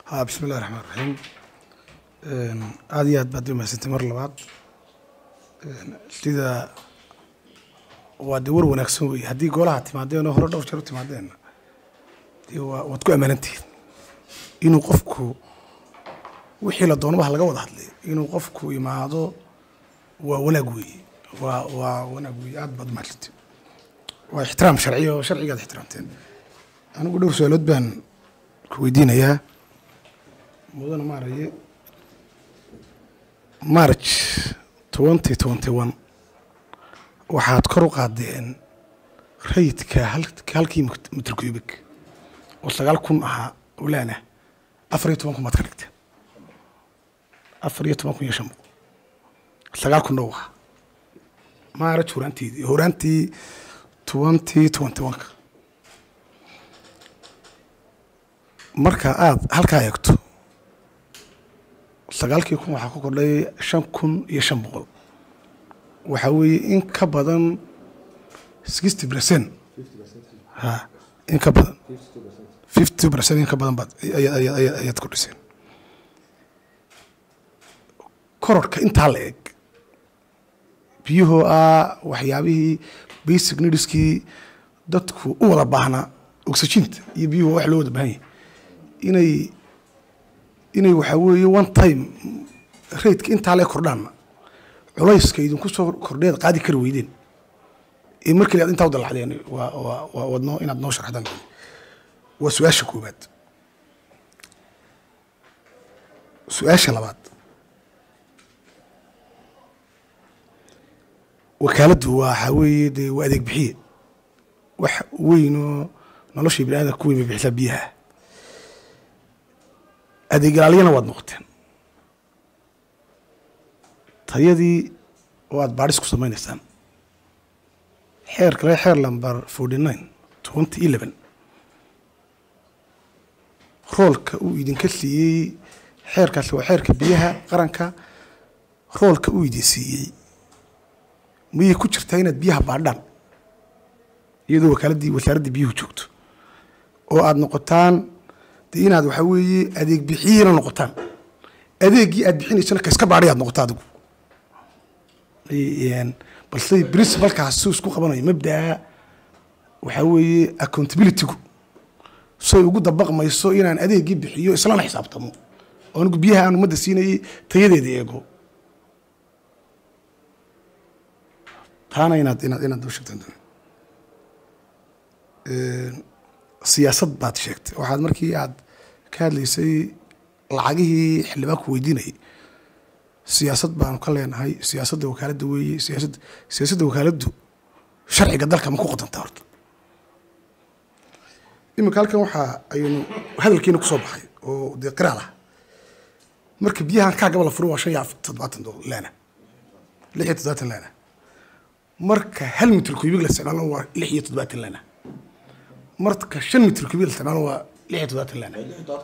ha bismi illahi raxmaan raxiim aada iyo aad baad umahadsantay mar labaad sida waa dee war wanaagsan wey haddii golaha timaadeen oo hore dhowr jeer u timaadeen dee waa waad ku ammaanantihiin inuu qofku wixii la doonaba ha laga wada hadlay inuu qofku imaado waa wanaag weeye waa waa wanaag weeye aad baad umahadsantay waa ixtiraam sharciya oo sharcigaad ixtiraamteen anigu dhowr su-aalood baan ku weydiinayaa mudana maaraye march twenty twenty one waxaad kor u qaadeen rayidka halkii mitr cubik oo sagaal kun ahaa olaana afar iyo toban kun baad ka dhigteen afar iyo toban kun iyo shan boqol sagaal kun dhow ahaa march horaanteedii horaantii twenty twenty one ka marka aada halkaa eegto sagaalkii kun waxaa ku kordhay shan kun iyo shan boqol waxaa weeye in ka badan sixty percent ha in ka badan fifty percent in ka badan baad ayaad kordhiseen kororhka intaa la eg biyuhoo ah waxyaabihii basic nidskii dadku u wada baahnaa oxyginta iyo biyuhu wax loo wada baahan yahay inay inay waxaa weeye one time raidka intaa le kordhaanna culayska idinku soo kordheed qaadi kari weydeen ee markii aad intaa u dalacdeen waa waa waa wadno inaad noo sharxdaan waa su-aasha koowaad su-aasha labaad wakaaladdu waxaa weeye dee waa adeeg bixiye wax weynoo noloshii bini aadamka ku weyn bay bixisaa biyaha adeeg ilaaliyana waad noqoteen tayadii oo aada baadhis ku samaynaysaan xeer kale xeer lamber forty nine twenty eleven roolka uu idinka siiyey xeerkaasi waa xeerka biyaha qaranka roolka uu idin siiyey miyay ku jirtaa inaad biyaha baadhaan iyadoo wakaaladii wasaaraddii biyuhu joogto oo aada noqotaan de inaad waxaa weeye adeeg bixiyiina noqotaan adeeggii aad bixinaysana ka iska baadhay aad noqoto adigu balse principalkaas suu isku qabanayo mabdaa waxaa weeye accountabilitygu say ugu dabaqmayso inaan adeeggii bixiyo islana xisaabtamo oo anigu biyaha aan ummadda siinayay tayadeeda eego taana inaad inaad inaad u sheegtaan siyaasad baad sheegtay waxaad markii aad ka hadlaysay lacagihii xildhibaanku weydiinayay siyaasad baanu ka leenahay siyaasadda wakaaladda weeye siyaasad siyaasadda wakaaladdu sharciga dalka ma ku qodanta horta iminka halkan waxaa aynu hadalkiina kusoo baxay oo dee qiraal ah marka biyahan kaa gaba la furo waa shan iyo toddobaatan laana lix iyo toddobaatan laana marka hal mitr kubig la isticmaalo waa lix iyo toddobaatan laana marka shan mitr kubig la isticmaalo waa lix iyo toddobaatan laana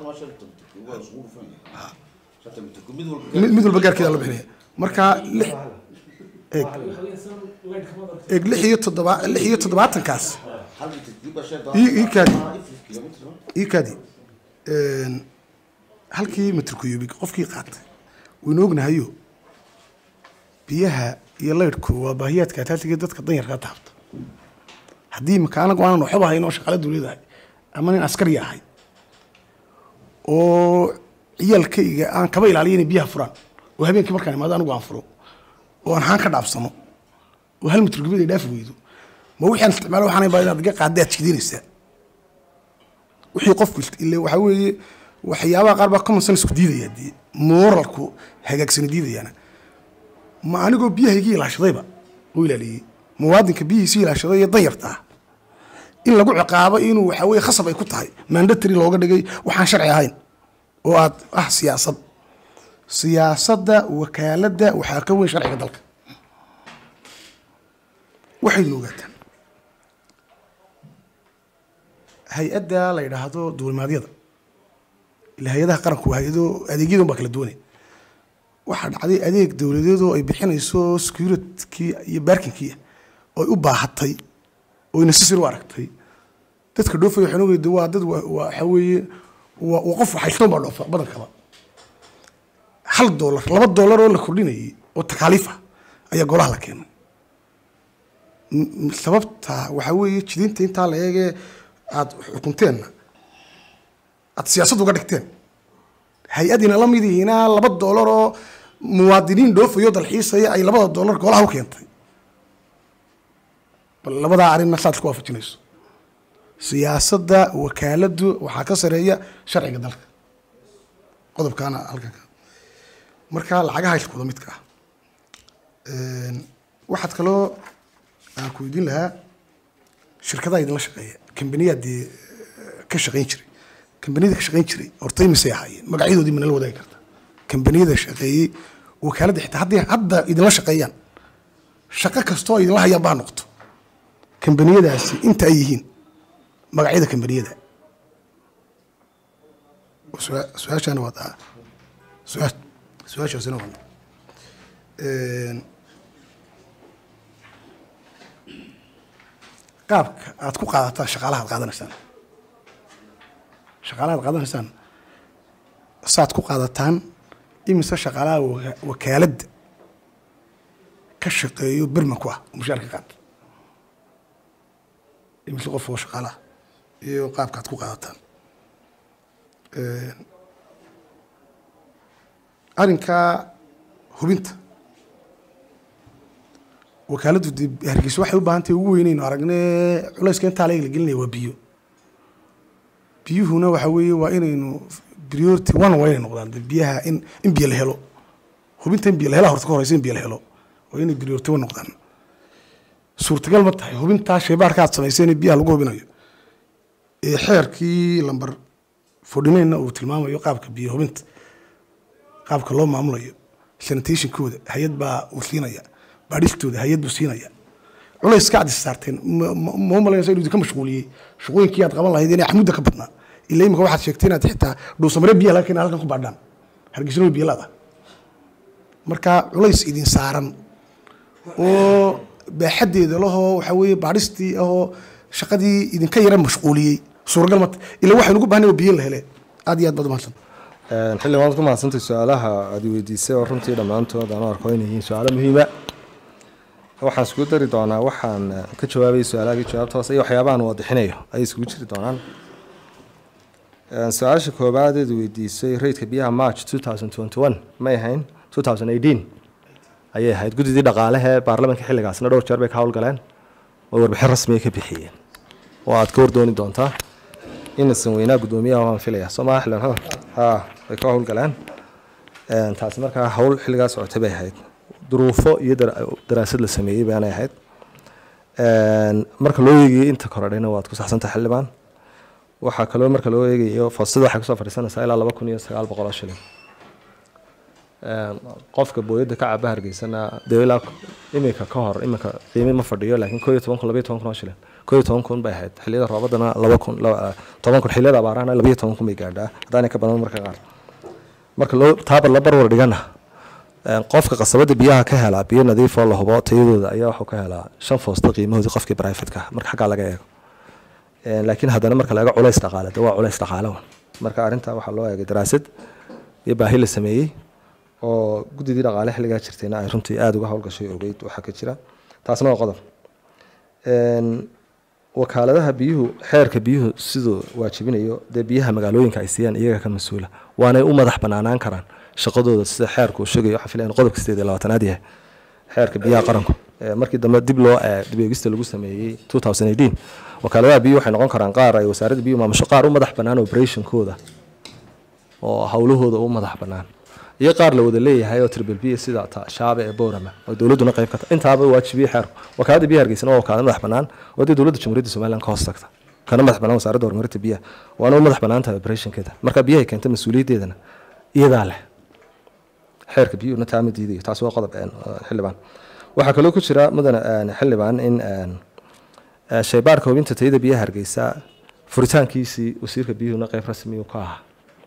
mid walba gaarkeeda la bixinaya marka lix eeg eeg lix iyo toddoba lix iyo toddobaatankaas ii kaadi ii kaadi halkii mitr kuyubig qofkii qaatay waynu ognahayo biyaha iyo laydhku waa baahiyaadka ataasiga dadka danyarkaa taabta haddii imika anagu aanan waxba hayn oo shaqaale dowladahay ama nin askari ahay oo ciyaalkayga aan kaba ilaaliya inay biyaha furaan oo habeenkii markaan imaado anigu aan furo oo aan haan ka dhaafsano oo hal mitr kubig ay dhaafi weydo ma wixii aan isticmaalo waxaan baa inaad iga qaadda aad jidinaysaa wixii qofku ile waxaa weeye waxyaabaha qaar baa common sense ku diidaya dee moralku hagaagsani diidayaana ma anigoo biyahaygii ilaashadayba oo ilaaliyey muwaadinka biyihiisii ilaashaday iyo danyarta ah in lagu ciqaabo inuu waxaa weye khasab ay ku tahay mandatary looga dhigay waxaan sharci ahayn oo aad ah siyaasad siyaasadda wakaaladda waxaa ka weyn sharciga dalka waxaynu ogaataan hay-adda la yidhaahdo duulimaadyada ila hay-adaha qaranku waa hay-ado adeegyadan baa kala duwanay waxaa dhacday adeeg dowladeedoo ay bixinayso securitykii iyo baarkinkii oy u baahatay oo necessary u aragtay dadka dhoofaya waxaan ogeyda waa dad waxa weeye waa waa qof haystoon baa dhoofa badankaba hal doolar laba doolar oo la kordhinayay oo takaaliif ah ayaa golaha la keenay M- m- sababta waxaa weeye jidinta intaa la eegee aada xukunteenna aada siyaasad uga dhigteen hay-adina la mid yihiina laba doolar oo muwaadiniin dhoofayo dalxiisaya ay labada doolar golaha u keentay bal labadaa arrinna saad isku waafajinayso siyaasadda wakaaladdu waxaa ka sareeya sharciga dalka qodobkaana halkan ka marka lacagaha iskuda midka ah Een, waxaad kaloo aan ku weydiin lahaa shirkadaha idinla shaqeeya kambaniyaa dee eh, ka shaqayn jiray kambaniyada ka shaqayn jiray horta imisay ahaayeen magacyadoodii mana la wadaagi karta kambaniyada shaqeeyey wakaaladda xitaa haddii hadda idinla shaqeeyaan shaqo kastoo idinla hayaan baa noqoto kambaniyadaasi inta ay yihiin magacyada kambaniyada Su- su-aashaana waa taa su-aa- su-aashaasina waa Een, qaabka aad ku qaadataan shaqaalaha aad qaadanaysaan shaqaalaha aad qaadanaysaan saad ku qaadataan imise shaqaalaha waka- wakaaladda ka shaqeeyo birman ku ah oo mushaarka qaata imise qof oo shaqaalaha iyo qaabka aad ku qaadataan Een, arrinkaa hubinta wakaaladdu dee hargeysa waxay u baahan tahay ugu weynaynu aragne culayska intaa la gelinaya waa biyo biyuhuna waxa weeye waa inaynu priority one waa inay noqdaan dee biyaha in in biyo la helo hubinta in biyo la hela horta ka horeysa in biyo la helo waa inay priority one noqdaan suurtagal ma tahay hubintaa shaybaarka aad samayseen in biyaha lagu hubinayo ee xeerkii lamber fordhinayna uu tilmaamayo qaabka biyo hubinta qaabka loo maamulayo sanitationkooda hay-ad baa uu siinaya baadhistooda hay-ad buu siinaya culayska aad is saarteen ma- ma ma u malaynaysa inuu idinka mashquuliyey shaqooyinkii aad qaban lahayd inay xamudda ka badnaa ilaa imika waxaad sheegtay inaad xitaa dhuusamare biyaha laga keena halkan ku baadhaan hargeysano biyo laada marka culays idin saaran oo baaxaddeeda lahoo waxaa weeye baadhistii ahoo shaqadii idinka yara mashquuliyey suuragal mata ilaa waxaynu ugu baahnay oo biyo la hele aad iyo aad baad umahadsan xilli waad ku mahadsantay su-aalaha aad weydiisay oo runtii dhammaantood aan u arko inay yihiin su-aalo muhiima waxaan iskugu dari doonaa waxaan eh, ka jawaabayay su-aalahaagii jawaabta hoose iyo waxyaabahan waadixinayo ayay iskugu jiri doonaan Eh, su-aasha koobaad eed weydiisay rayidka biyaha march 2021 may ahayn 2018 ayay ahayd guddidii dhaqaalaha ee baarlamaanka xilligaasna dhowr jeer bay ka howlgaleen oo warbixin rasmiya ka bixiyeen oo aad ka wardooni doontaa inasan weynaa guddoomiyaha waan filaya soomaa xildhibaan hadal ha way ka howlgaleen Een, taasi markaa howl xilligaa socotay bay ahayd duruufo iyo dara- daraasad la sameeyey baanay ahayd Een, marka loo eegayay inta korodhayna waad ku saxsantahay xildhibaan waxaa kaloo marka loo eegayo foostada waxay kusoo fadhiisanaysaa ilaa laba kun iyo sagaal boqol oo shilin Een, qofka booyadda ka caba hargeysana dee ilaa iminka ka hor iminka qiimi ma fadhiyo laakiin koo iyo toban kun labaiyo toban kun oo shilin koo iyo toban kun bay ahayd xilliyada roobadana laba kun laba- toban kun xilliyada abaarahana labaiyo toban kun bay gaadhaa haddaanay ka badan marka qaar marka loo taabar la barwar dhigana een, qofka qasabada biyaha ka helaa biyo nadiif oo la hubo tayadooda ayaa wuxuu ka helaa shan foosta qiimahoodii qofkii brifatka marka xaggaa laga eego Een, laakiin haddana marka laga culays dhaqaale de waa culays dhaqaale wan marka arrintaa waxaa loo eegay daraasad iyo baahi la sameeyey oo guddidii dhaqaale xilligaa jirtayna ay runtii aada uga howlgashay ogeyd waxaa ka jira taasna waa qodob Een, wakaaladaha biyuhu xeerka biyuhu siduu waajibinayo dee biyaha magaalooyinka ay siiyaan iyaga ka mas-uula waanay u madax banaanaan karaan shaqadooda sida xeerku uu sheegayo waxaa filaya in qodobka sideed iyo labaatanaad yahay xeerka biyaha qaranku Ee, markii dambe dib loo ee, dib eegista lagu sameeyey 2018 wakaaladaha biyuhu waxay noqon karaan qaar ay wasaaradda biyuhu maamusho qaar u madax bannaan operationkooda oo howlahooda u madax bannaan iyo qaar la wada leeyahay oo triple b sida ta shaabe ee boorama oo dowladduna qayb ka tahay intaaba waajibiyey xeerku wakaaladda biyaha hargeysana waa wakaalad madax bannaan oo dee dowladda jamhuuriyadda somaliland ka hoos tagta kana madax bannaan wasaaradda horumarinta biyaha waana u madax bannaan tahay operationkeeda marka biyahay keenta mas-uuliyaddeedana iyadaa leh xeerka biyuhuna taa ma diidayo taas waa qodob een, oo xildhibaan waxaa kaloo ku jira mudane een, xildhibaan in een, ee, shaybaarka hubinta tayada biyaha hargeysa furitaankiisii wasiirka biyuhuna qayb rasmi ka ahaa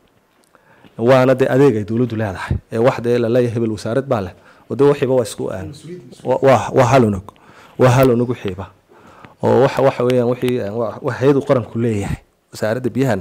waana dee adeeg ay dowladdu leedahay ee wax dee laleeyahay hebel wasaarad baa leh oo dee waxiiba waa isku een, wa- waa waa hal unug waa hal unug wixiiba oo waxa waxa weeyaan wixii een, waa waa hay-adu qaranku leeyahay wasaaradda biyahana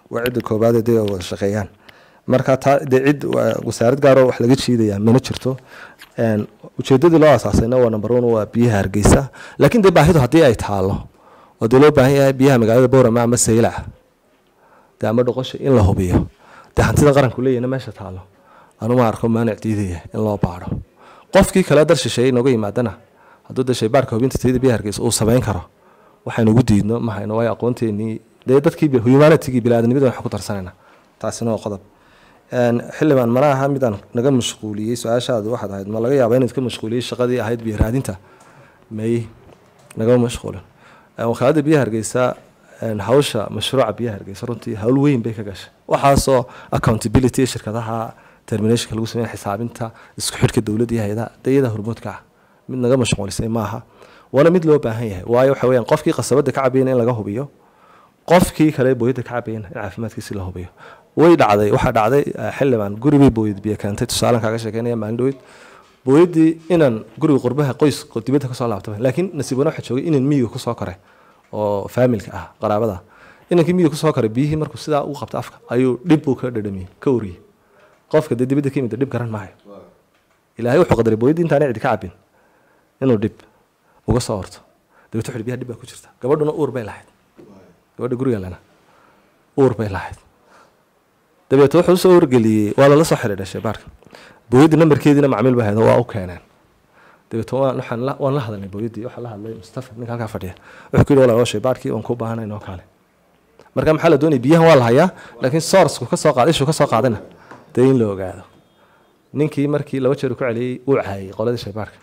waa cidda koobaad dee wada shaqeeyaan marka taa dee cid wasaarad gaaroo wax laga jiidaya mana jirto ujeedadii loo asaasayna waa number one waa biyaha hargeysa laakiin dee baahidu haddii ay taalo oo dee loo baahan yahay biyaha magaalada boorama ama saylac dee ama dhoqosha in la hubiyo dee hantida qaranku leeyahna meesha taalo anuma arko maanic diidaya in loo baadho qofkii kale dar shisheeye inooga yimaadana hadduu dee shaybaarka hubinta tayada biyaha hargeysa uu samayn karo waxaynu ugu diidno mahayno waayo aqoonteenii dee dadkii humanitigii biniaadamnimada waxaan ku tarsanayna taasina waa qodob xildhibaan mana aha midaan naga mashquuliyey su-aashaadu waxaad ahayd ma laga yaaba inaad ka mashquuliyey shaqadii ahayd biyo raadinta may nagama mashquulin wakaalada biyaha hargeysa hawsha mashruuca biyaha hargeysa runtii hawl weyn bay ka gashay waxaasoo accountability shirkadaha terminationka lagu sameeya xisaabinta isku xidhka dowladda iyo hay-adaha dayada hormoodka ah mid naga mashquulisay maaha waana mid loo baahan yahay waayo waxa weyaan qofkii qasabada ka cabayna in laga hubiyo qofkii kale booyadda ka cabayna in caafimaadkiisi la hubiyo way dhacday waxaa dhacday xildhibaan guri bay booyad biyo keentay tusaalan kaaga sheekeynaya maalin dhaweyd booyaddii inaan guriga qurbaha qoys dibadda kasoo laabtay laakiin nasiib wana waxaa joogay inan miyiga kusoo koray oo faamilka ah qaraabada inankii miyiga kusoo koray biyihii markuu sidaa u qabta afka ayuu dhib buu ka dhadhamiyey ka wariyey qofka dee dibadda ka yimid dhib garan maayo ilaahay wuxuu qadaray booyaddii intaanay cidi ka cabin inuu dhib uga soo horto dabeet wuxuu biyaha dhib baa ku jirta gabadhuna uur bay lahayd gabadha guriga lena uur bay lahayd dabeet wuxuu usoo wargeliyey waa lala soo xidhiidhay shaybaarka booyaddii nambarkeediina macmiil baa hayda waa u keeneen dabeet waxaan waan la hadalnay booyaddii waxaa la hadlay mustafa ninka halkaa fadhiya wuxuu ku yidhi walaalo shaybaarkii waan kuu baahanay noo kaale marka maxaa la doonaya biyahan waa la hayaa laakiin sourcku ka soo qaad ishuu ka soo qaadana dee in la ogaado ninkii markii laba jeer ku celiyey uu caayay qoladii shaybaarka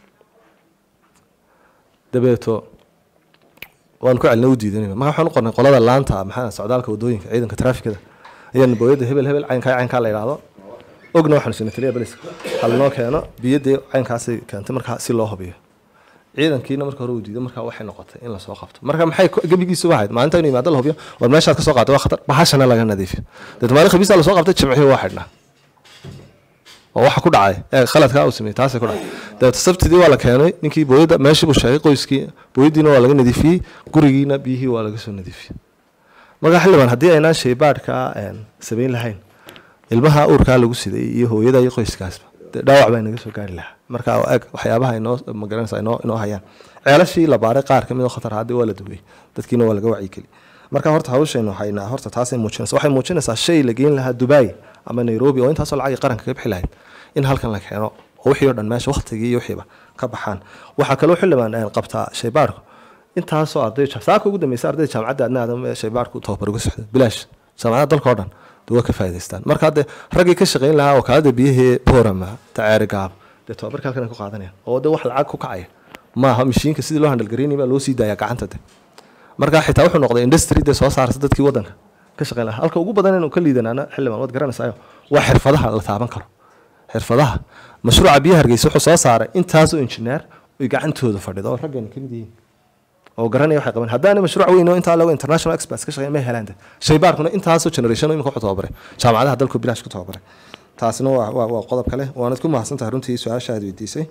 dabeeto waan ku celina u diidanayna marka waxaan u qornay qolada laanta maxaa socdaalka wadooyinka ciidanka traafikada ayaan booyadda hebel hebel caynkaa caynkaa la yidhaahdo ogna waxaanu sinay taliya baliska halinoo keeno biyadii caynkaasay keentay markaa si loo hubiyo ciidankiina marka hore uu diiday markaa waxay noqotay in lasoo qabto marka maxay gebigiisu ahayd maalinta inuu yimaado la hubiyo war meeshaad kasoo qaatay waa khatar bahashana laga nadiifiyo deet maalin khabiisa lasoo qabtay jimcihii waa xidhnaa oo waxa ku dhacay ee khaladkaa uu sameeyey taasay ku dhacay dabeeta sabtidii waa la keenay ninkii booyadda meeshii buu sheegay qoyskii booyaddiina waa laga nadiifiyey gurigiina biyihii waa laga soo nadiifiyey marka xildhibaan haddii aynaan shaybaadhka samayn lahayn ilmaha uurkaa lagu siday iyo hooyada iyo qoyskaasba dee dhaawac baa inaga soo gaari lahaa marka eg waxyaabaha inoo magaranaysa inoo inoo hayaan ceelashii la baaray qaar kamid oo khatar haddii waa la duway dadkiina waa laga wacyigeli marka horta hawshaynu haynaa horta taasay muujinaysa waxay muujinaysaa shay la geyn lahaa dubai ama nairobi oo intaasoo lacagii qaranka ka bixi lahayd in halkan la keeno oo wixii o dhan meesha waktigii iyo wixiiba ka baxaan waxaa kaloo xildhibaan qabtaa shaybaarku intaasoo arday saaka ugu dambeysa ardayda jaamacadda adna aadam shaybaarku tababar uga socda bilaash jaamacadda dalka o dhan dee waa ka faa'idaystaan marka hadde raggii ka shaqayn lahaa wakaalada biyahii boorama taceeri gaab dee tababarka halkan ay ku qaadanayaan oo de wax lacag ku kacaya maaha mishiinka sidii loo handalgaraynay baa loo sii daaya gacanta de marka xitaa wuxuu noqday industry dee soo saarta dadkii waddanka ka shaqayn lahaa halka ugu badan inuu ka liidanaana xildhibaan waad garanaysayo waa xirfadaha la taaban karo xirfadaha mashruuca biyaha hargeysa wuxuu soo saaray intaasoo injineer oy gacantooda fadhido oo raggeena kamid yihiin oo garanaya waxay qaban haddaana mashruuc weyn oo intaa lago international experts ka shaqeyn ma helaan de shaybaarkuna intaasoo generation imika wuxuu tababaray jaamacadaha dalku bilaash ku tababaray taasina waa waa waa qodob kale waanad ku mahadsan tahay runtii su-aasha aad weydiisay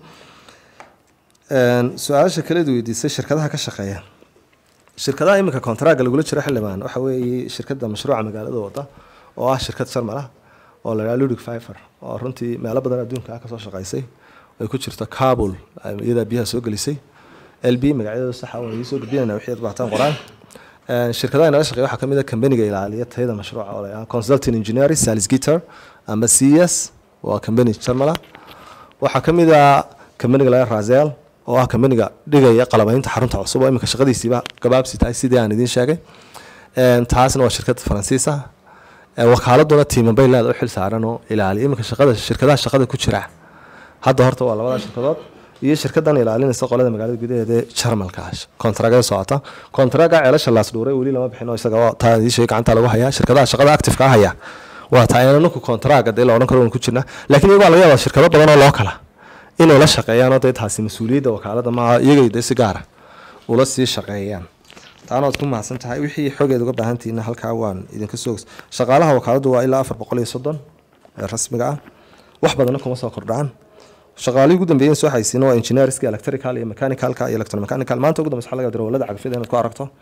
su-aasha kale aad weydiisay shirkadaha ka shaqeeya shirkadaha iminka kontaraaga lagula jiro xildhibaan waxa weeye shirkadda mashruuca magaalada wada oo ah shirkad sharmal ah oo la yidhaha ludic fifer oo runtii meelo badan adduunka ah kasoo shaqaysay ay ku jirto kabul iyadaa biyaha soo gelisay l b magacyadooda saxa waan idiin soo gudbinayna wixii aad baataan qoraan shirkadaha inala shaqeeya waxaa kamid a kambaniga ilaaliya tayada mashruuca oo la yidhaha consulting engineering salis gitter ama c s waa kambani sharmala waxaa kamid a kambaniga la yidhaha razel oo ah kambaniga dhigaya qalabaynta xarunta cusub oo iminka shaqadiisiiba gabaabsi tahay sidii aan idiin sheegay taasna waa shirkad faransiis ah wakaaladuna tiiman bay leeda u xil saaran oo ilaaliya iminka shaqada shirkadaha shaqada ku jira hadda horta waa labada shirkadood iyo shirkadan ilaalinaysa qolada magaalada gudaheeda ee jarmalka kontragada socota kontraga ceelasha laas dhuuray weli lama bixin oo isaga taa idiin gacanta lagu hayaa shirkadaha shaqada active-ka haya waa taa ayna ninku kontraga dee la odhan karo ku jirna laakiin iyagaa laga yaabaa shirkado badan oo loo kala inay la shaqeeyaan oo dee taasi mas-uuliyadda wakaalada maaha iyagay dee si gaara ula sii shaqeeyaan taana waad ku mahadsan tahay wixii xogeed uga baahantihiina halkaa waan idinka soo shaqaalaha wakaaladu waa ilaa afar boqol iyo soddon ee rasmiga ah wax badanna kuma soo kordhacaan shaqaalihii ugu dambeeyeen soo xaysiina waa engineerska electrical iyo mechanicalka iyo electromechanical maanta ugu dambeysa waxa laga diro walada cagafyada inaad ku aragto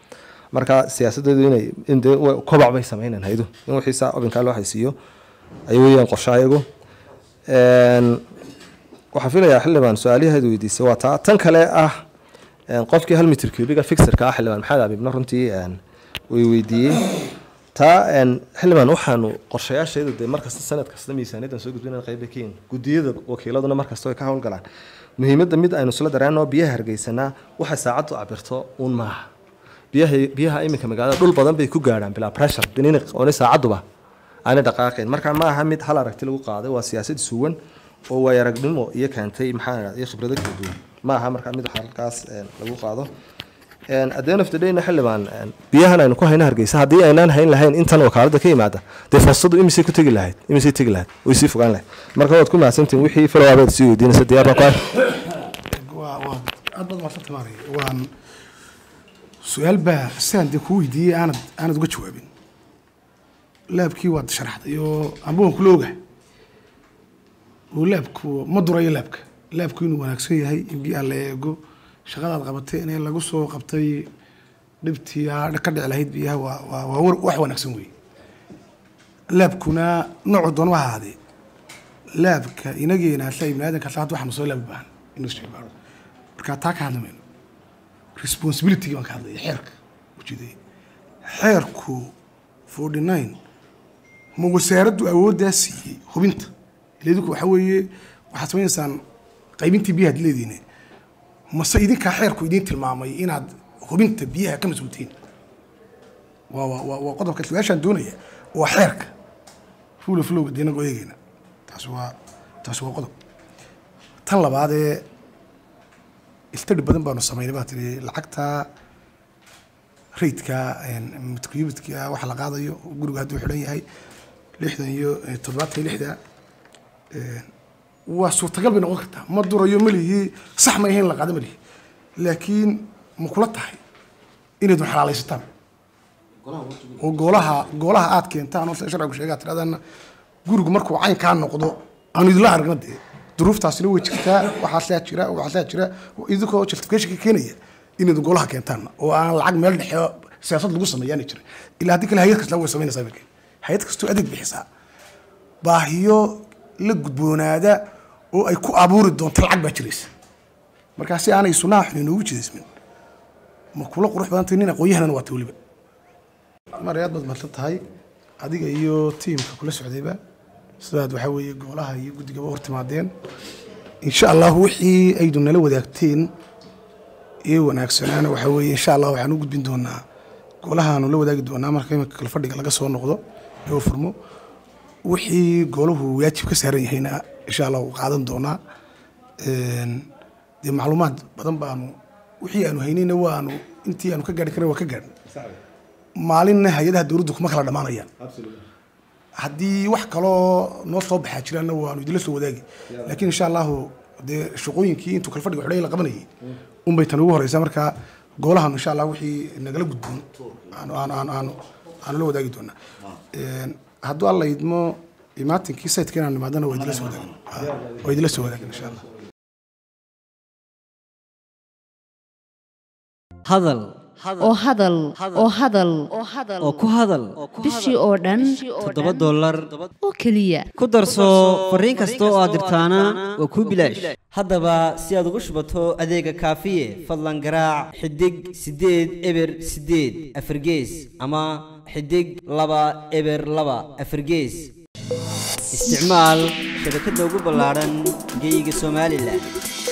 marka siyaasadeedu inay in dee wa- kobac bay sameynan haydu in wixii saa obinkaa loo haysiiyo ay weeyaan qorshe ayagu Een, waxaan filayaa xildhibaan su-aaliheedu weydiisay waa taa tan kale ah een, qofkii hal mitir cubiga fixerka ah xildhibaan maxamed abibna runtii een, way weydiiyey taa een, xildhibaan waxaanu qorshayaasheedu dee markasta sanad kasta miisaaniyaddan soo gudbinaan qayb bay ka yihiin gudiyada wakiiladuna markasta way ka howlgalaan muhiimadda mid aynu isla dareenno biyaha hargeysanaa waxay saacaddu cabirto uun maaha biyaha biyaha iminka magaalada dhul badan bay ku gaadhaan bilaa pressure diniini ooni saacaduba aanay dhaqaaqayn marka ma aha mid hal aragti lagu qaaday waa siyaasad suwan oo waay aragnimo iyo keentay maxaa la iyo khibrado kala duwan ma aha marka mid halkaas een, lagu qaado Een, at the end of the day-na xildhibaan een, biyahan aynu ku hayna hargeysa haddii aynaan hayn lahayn intan wakaalada ka yimaada dee fursadu imisay ku tegi lahayd imisay tegi lahayd way sii fogaan lahayd marka waad ku mahadsantihin wixii falowaabaad sii weydiinaysa diyaar baa ku ah waa waa aad baad maadsan maaraya waan su-aal baa sidaan dee kuu weydiiyey aanad aanad uga jawaabin laabkii waad sharaxday oo amba waan kula ogahay oo laabku ma durayo laabka laabku inuu wanaagsan yahay in biyaha la eego shaqadaad qabatay in lagu soo qabtay dhibtii aa ka dhici lahayd biyaha waa waa waa war- wax wanaagsan weeye laabkuna noocu doon waa ahaadee laabka inageena asla ibni aadanka asla hadda waxaanu soo laabi baahan inuu isticmaalo marka taa ka hadli mayno responsibility baan ka hadlaya xeerka ujeedaya xeerku forty nine ma wasaaraddu awooddaa siiyey hubinta ileedinku waxa weeye waxaad samaynaysaan qaybintii biyaha ad leediine mase idinkaa xeerku idiin tilmaamay inaad hubinta biyaha ka mas-uultiin waa waa waa waa qodobka su-aashaan doonaya waa xeerka fuula fulowga dee inagoo eegeyna taasi waa taasi waa qodob tan labaadee istadhi badan baanu samaynay baa tiri lacagta raydka mitkuyibidka waxa la qaadayo guriga hadduu xidhan yahay lixdan iyo eh, toddobaatan iyo lixda eh, waa suurtagal bay noqon kartaa ma durayo malihii sax ma ahayn la qaado malihi laakiin ma kula tahay inaydun xalaalaysataan oo goolaha goolaha aad keentaan oo sida sharcigu sheegaa tiradana gurigu markuu caynkaa noqdo aanu idinla aragna dee duruuftaasina way jirtaa waxaasaa jira waxaasaa jira idinkoo justification ka keenaya inaydun goolaha keentaan oo aan lacag meel dhexe oo siyaasad lagu sameeyaana jirin ilaa haddii kale hayad kasta way samaynaysaa markii hayad kastoo adeeg bixisaa baahiyo la gudboonaada oo ay ku abuuri doonto lacag baa jiraysa markaa si aanay sunaha xun inoogu jidaysmin ma kula qurux badantay nin aqoon-yahanana waata weliba mar aad baad mahadsan tahay adiga iyo tiimka kula socdayba sidaad waxaa weeye goolaha iyo guddigaba hor timaadeen insha allah wixii aydu nala wadaagteen ee wanaagsanaana waxaa weeye insha allah waxaan u gudbin doonaa goolahaanu la wadaagi doonaa marka imika kala fadhiga laga soo noqdo ee uu furmo wixii goolahu waajib ka saaran yahayna insha allah uu qaadan doonaa Een, dee macluumaad badan baanu wixii aanu haynayna waanu intii aanu ka gaari karna waa ka gaarnay maalinna hay-adaha dowladdu kuma kala dhammaanayaan haddii wax kaloo noo soo baxaa jiraanna waanu idinla soo wadaagi laakiin insha allahu dee shaqooyinkii intuu kala fadhiga xidhay la qabanayay unbay tan ugu horeysaa marka goolahan insha allah wixii nagala gudboon aanu aanu aanu aanu aanu la wadaagi doonaa Een, hadduu alla idmo imaatinkii sayidka inaan nimaadana waa idinla soo wadaagin waa idinla soo wadaagin insha allah hadal oo hadal oo hadal oo ku hadal bishii oo dhan toddoba dollar oo keliya ku darso fariin kasta oo aad dirtaana waa kuu bilaash haddaba si aad ugu shubato adeega kaafiye fadlan garaac xidig siddeed eber siddeed afargees ama xidig laba eber laba afargees isticmaal shabakadda ugu ballaaran geyga somalilan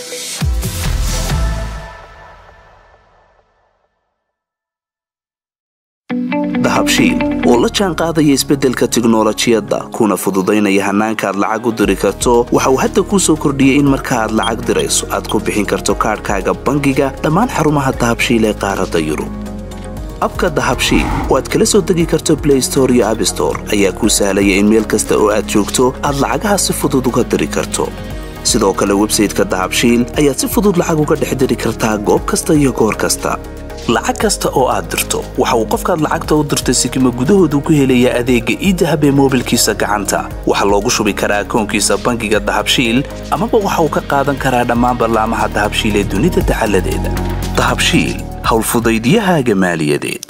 dahabshiil oo la jaan qaadaya isbeddelka tiknolojiyadda kuna fududaynaya hannaanka aad lacag u diri karto waxa uu hadda kuu soo kordhiyey in marka aad lacag dirayso aad ku bixin karto kaadhkaaga bangiga dhammaan xarumaha dahabshiil ee qaaradda yurub abka dahabshiil oo aad kala soo degi karto blay store iyo abstore ayaa kuu sahlaya in meel kasta oo aad joogto aad lacagaha si fudud uga diri karto sidoo kale websayteka dahabshiil ayaad si fudud lacag uga dhex diri kartaa goob kasta iyo goor kasta lacag kasta oo aad dirto waxa uu qofkaad lacagta u dirtay sikima gudahoodu ku helayaa adeegga iidahab ee moobilkiisa gacanta waxaa loogu shubi karaa akoonkiisa bangiga dahabshiil amaba waxa uu ka qaadan karaa dhammaan ballaamaha dahabshiil ee dunida dacaladeeda dahabshiil howlfudaydiyahaaga maaliyadeed